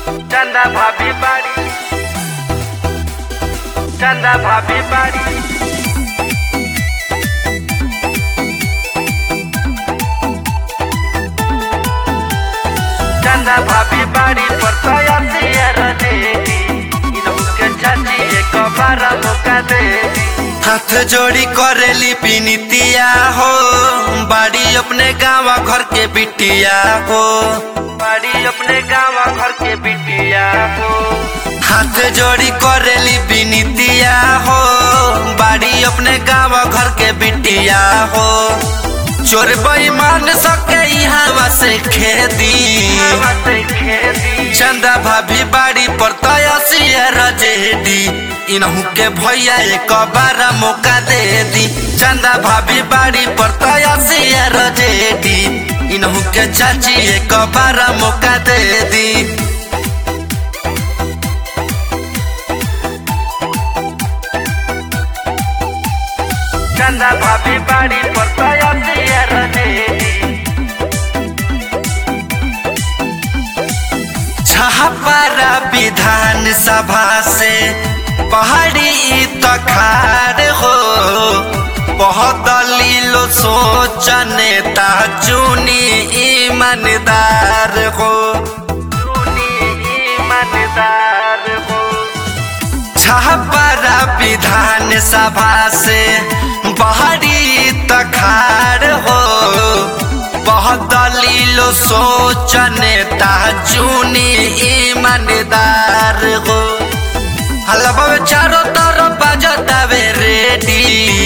चंदा भाभी बाड़ी चंदा भाभी बाड़ी चंदा भाभी बाड़ी पर तया सियर देती इनके चाची एक बार मौका देती हाथ जोड़ी करेली पिनितिया हो बाड़ी अपने गाँव घर के बिटिया हो बाड़ी अपने गाँव घर के बिटिया हो हाथ जोड़ी करेली बिनितिया हो बाड़ी अपने गाँव घर के बिटिया हो चोर बेईमान सके यहाँ से खेदी हवा से खेती चंदा भाभी बाड़ी पर तयसियर जेडी इनहू के भैया एक बार मौका दे दी चंदा भाभी बाड़ी पर तयसियर जेडी इनहू के चाची एक बार मौका दे दी चंदा भाभी बाड़ी पर तया सियर देती छहपारा विधान सभा से पहाड़ी तखार हो बहुत लीलो सोच नेता चुनी ईमानदार हो सुनी ईमानदार हो छहपारा विधान सभा से पहाड़ी तखार हो बहुत लीलो सोच नेता चुनी ईमानदार हो हलवा चारों तरफ बजतावे रेडी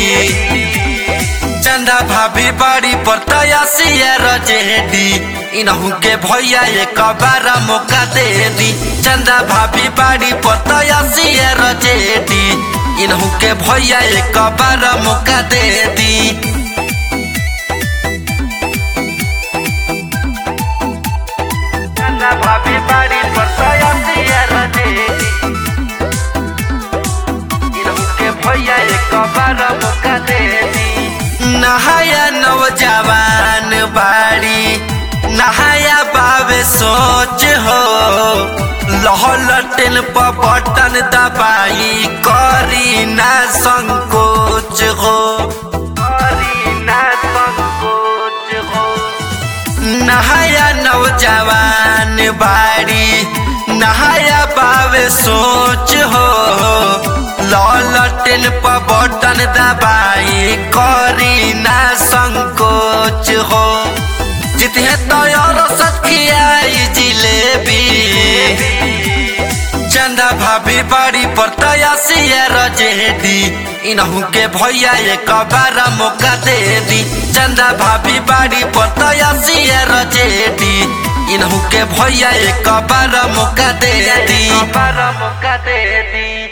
चंदा भाभी बाड़ी पर तयसियर जेडी इनहू के भैया एक बार मौका दे दी चंदा भाभी बाड़ी पर तयसियर जेडी इनहू के भैया एक बार मौका दे दी चंदा भाभी बाड़ी पर तया सियर देती इनके भैया एक बार मौका देती नहाया नौजवान बाड़ी नहाया बाबे सोच हो लहलटन पर बटन दबाई करी ना संकोच हो करी ना संकोच हो नहाया नौजवान बाड़ी नहाया बाबे सोच हो ललटन पर बटन दबाई करी ना संकोच हो जितने तैयार सखियाई जिलेबी चंदा भाभी बाड़ी पर तयसियर जेडी इनहू के भैया एक बार मौका दे दी चंदा भाभी बाड़ी पर तयसियर जेडी इनहू के भैया एक बार मौका दे दी बार मौका दे दी